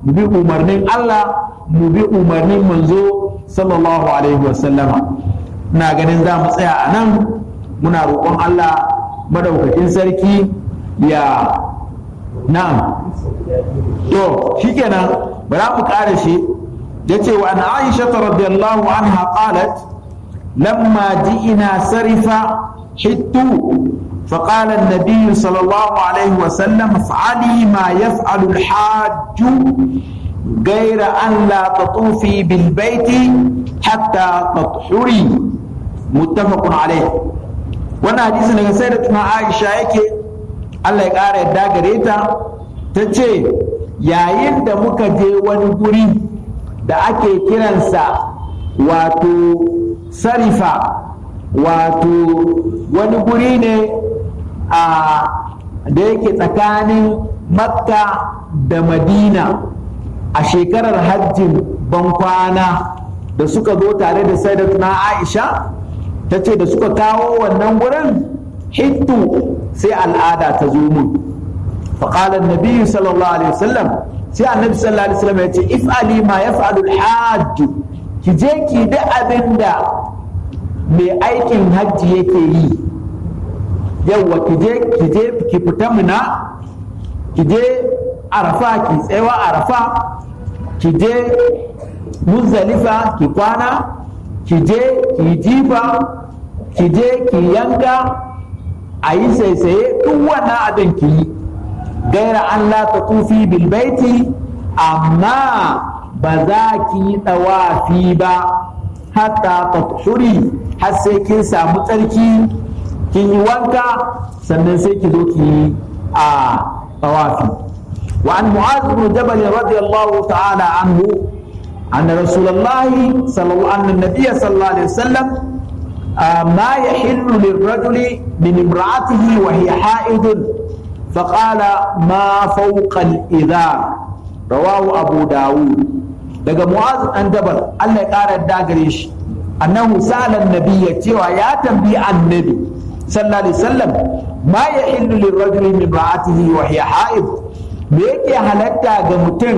mu bi umarnin Allah mu bi umarnin manzo sallallahu alaihi wasallama ina ganin za mu tsaya a nan muna roƙon Allah madaukakin sarki ya na'am to shikenan bara mu ƙara shi yace wa an Aisha radiyallahu anha qalat lamma ji'ina sarifa hittu فقال النبي صلى الله عليه وسلم افعلي ما يفعل الحاج غير أن لا تطوفي بالبيت حتى تطهري متفق عليه wannan hadisi daga sai da tuna aisha yake allah ya ƙara yadda gare ta ta ce yayin da muka je wani guri da ake kiransa wato sarifa wato wani guri ne a da yake tsakanin makka da madina a shekarar hajjin bankwana da suka zo tare da sayyidatuna aisha ta ce da suka kawo wannan gurin hittu sai al'ada ta zo mun faƙalar nabi sallallahu alaihi wasallam sai annabi sallallahu alaihi wasallam ya ce if'ali ma yaf'alu al-hajj ki je ki da abin da mai aikin hajji yake yi yawwa ki je ki je ki fita muna ki je arafa ki tsayawa arafa ki je muzdalifa ki kwana ki je ki jifa ki je ki yanka a yi saisaye duk wannan abin ki yi gaira an la ta tufi bilbaiti amma ba za ki yi ɗawafi ba hatta ta har sai kin samu tsarki kin yi wanka sannan sai ki zo ki yi a tawafi wa an mu'az bin jabal radiyallahu ta'ala anhu أن رسول الله صلى الله أن النبي صلى الله عليه وسلم ما يحل للرجل من امرأته وهي حائض فقال ما فوق الإذار رواه أبو داود daga mu'az an jabal Allah ya ƙara da gare shi annahu sa'ala nabiyya cewa ya tambayi annabi sallallahu alaihi wasallam ma ya illu lirrajuli min ra'atihi wa hiya ha'id me yake halatta ga mutum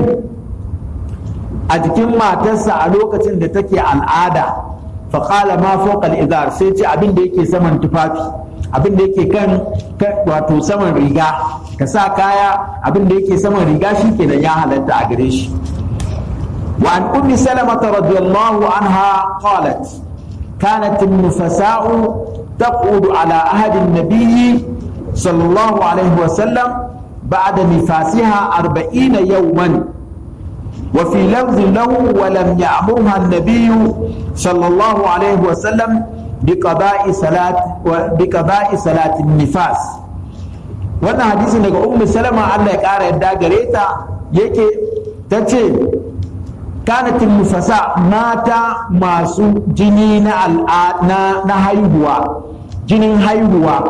a jikin matarsa a lokacin da take al'ada faƙala ma fawqa al sai ce abin da yake saman tufafi abin da yake kan wato saman riga ka sa kaya abin da yake saman riga shi kenan ya halatta a gare shi وعن أم سلمة رضي الله عنها قالت كانت النفساء تقعد على عهد النبي صلى الله عليه وسلم بعد نفاسها أربعين يوما وفي لفظ له ولم يأمرها النبي صلى الله عليه وسلم بقضاء صلاة بقضاء صلاة النفاس wannan hadisi daga ummu salama Allah ya ƙara yadda gare ta yake ta ce kanatin nufasa mata masu jini na na haihuwa jinin haihuwa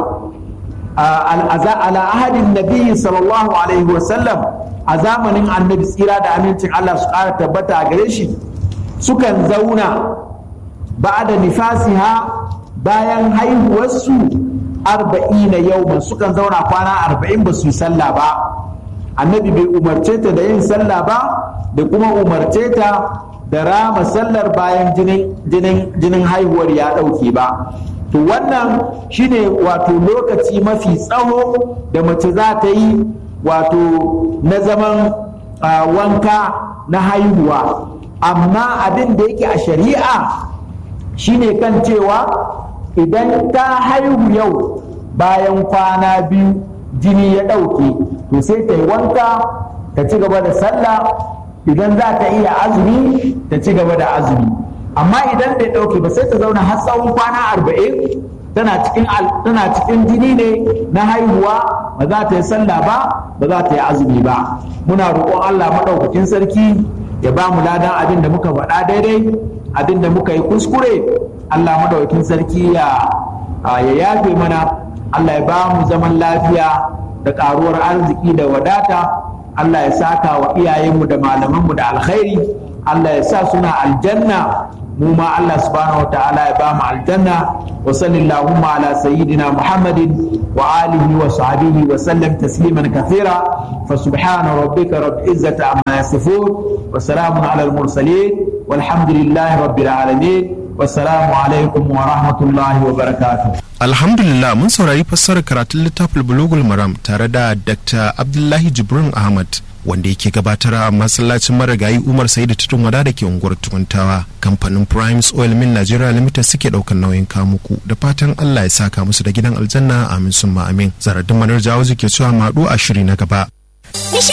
ala ahadin nabi sallallahu alaihi wasallam a zamanin annabi tsira da amincin Allah su ƙara tabbata a gare shi sukan zauna ba da nifasiha bayan haihuwarsu arba'ina yauman sukan zauna kwana arba'in ba su yi sallah ba annabi bai umarce ta da yin sallah ba da kuma umarce ta da rama sallar bayan jinin haihuwar ya ɗauke ba to wannan shine wato lokaci mafi tsawo da mace za ta yi wato na zaman wanka na haihuwa amma abin da yake a shari'a shine kan cewa idan ta haihu yau bayan kwana biyu jini ya ɗauke to sai ta yi wanka ta ci gaba da sallah idan za ta iya azumi ta ci gaba da azumi amma idan bai ɗauke ba sai ta zauna har tsawon kwana arba'in tana cikin tana cikin jini ne na haihuwa ba za ta yi sallah ba ba za ta yi azumi ba muna roƙon Allah maɗaukakin sarki ya ba mu ladan abin da muka faɗa daidai abin da muka yi kuskure Allah maɗaukakin sarki ya ya yafe mana Allah ya ba mu zaman lafiya da ƙaruwar arziki da wadata Allah ya saka wa iyayenmu da malamanmu da alkhairi Allah ya sa suna aljanna mu ma Allah subhanahu wa ta'ala ya ba mu aljanna wa sallallahu ala sayyidina Muhammadin wa alihi wa sahbihi wa sallam tasliman kathira fa subhana rabbika rabbil izzati amma yasifun wa salamun ala al mursalin walhamdulillahi rabbil alamin wassalamu alaikum wa rahmatullahi wa barakatuh alhamdulillah mun saurari fassarar karatun littafin bulugul maram tare da dr abdullahi jibrin ahmad wanda yake gabatar a masallacin marigayi umar sai da tutun wada da ke unguwar tukuntawa kamfanin primes oil mill nigeria limited suke daukan nauyin kamuku da fatan allah ya saka musu da gidan aljanna amin summa amin zaradin manar jawo ke cewa maɗu a shiri na gaba